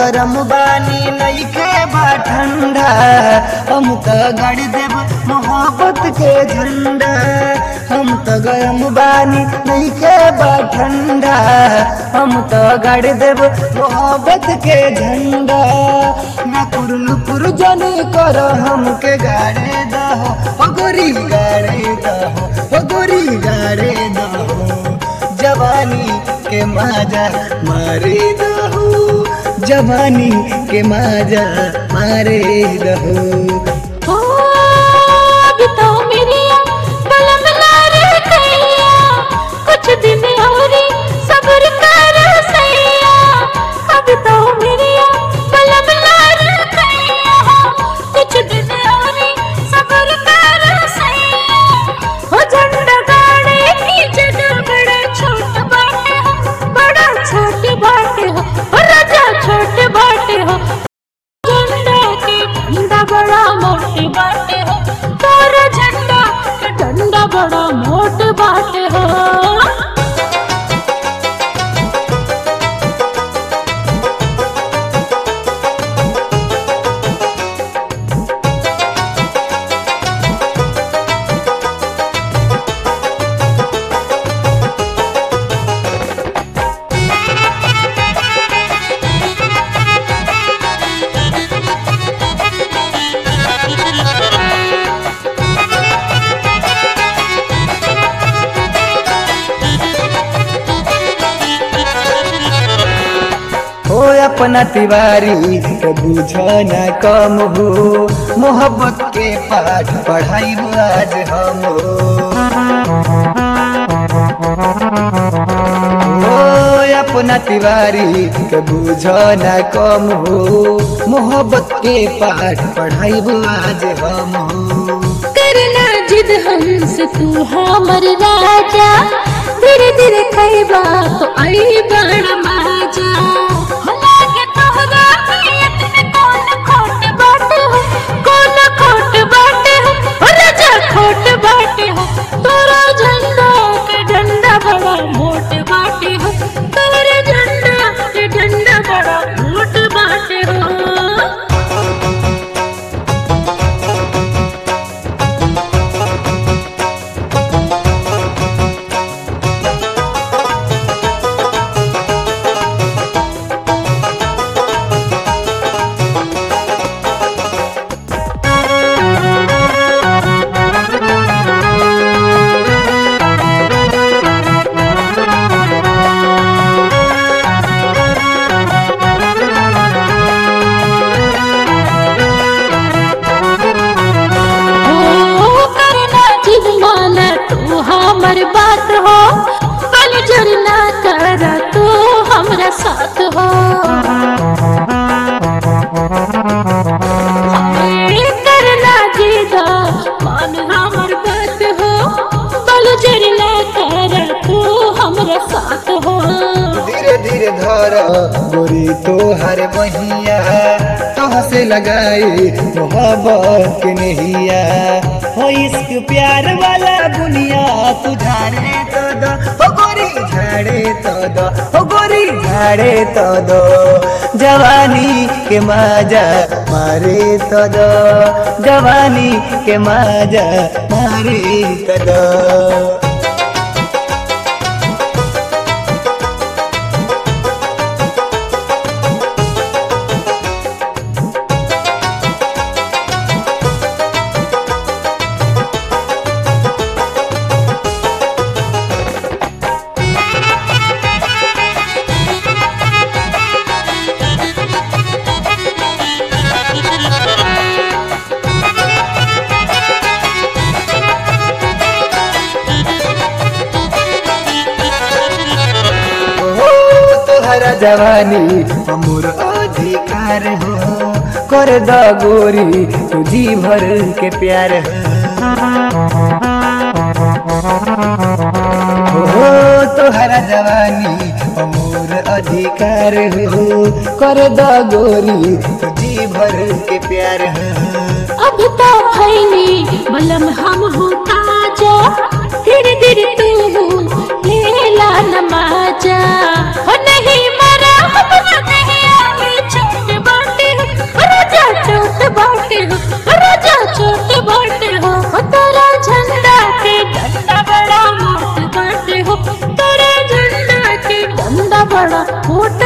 गरम बानी नइखे बा ठंडा हम त गड़ देब मोहब्बत के झंडा हम त गरम बानी नइखे बा ठंडा हम त गड़ देब मोहब्बत के झंडा ना कुरलु कुर जने कर हमके गाड़े दहो ओ गोरी गाड़े दहो ओ गोरी गाड़े दहो जवानी के माजा मारे दहो जवानी के माजा मारे दहो ओ अब तो मेरी बलम ना रह गईया कुछ दिन और सब्र कर सैया अब तो मेरी बलम ना रह गईया कुछ दिन और सब्र कर सैया हो झंडा गाड़े की जगह बड़ा छोट बाटे हो बड़ा छोट बाटे हो हो राजा छोट बाटे हो झंडा के डंडा बड़ा मोटे बाटे हो तोरा झंडा के डंडा बड़ा मोट बाटे हो हो अपना तिवारी तो बुझ न कम हो मोहब्बत के पाठ पढ़ाई आज हम हो अपना तिवारी तो बुझ न कम हो मोहब्बत के पाठ पढ़ाई आज हम हो करना जिद हमसे तू हमर राजा धीरे धीरे खैबा तो आई बड़ मजा होला के तोहरा नियत में कौन खोट बाटे हो कौन खोट बाटे हो हो राजा खोट बाटे हो तोरा झंडा के डंडा बड़ा मोट बाटे हो तोरे झंडा के डंडा बड़ा मोट बाटे हो हो करना जिद माना तू हमर बात हो बल जरना कर तू हमरा साथ हो ए, करना जिद मान हमर बात हो बल जरना कर तू हमरा साथ हो धीरे धीरे धर गोरी तो हर बहिया तोह से लगाई मोहब्बत के नहिया हो इश्क प्यार वाला बुनिया तू झाड़े तो दो हो गोरी झाड़े तो दो हो गोरी झाड़े तो दो जवानी के माजा मारे तो दो जवानी के माजा मारे तो दो हो तोहरा जवानी अमूर अधिकार हो कर द गोरी तू जी भर के प्यार हो हो तोहरा जवानी अमूर अधिकार हो कर द गोरी तू जी भर के प्यार हो अब तो भैनी बलम हम हो ताजा धीरे धीरे तू लेला नमाजा हो नहीं मरा अपना नहीं आगे छोड़ फूट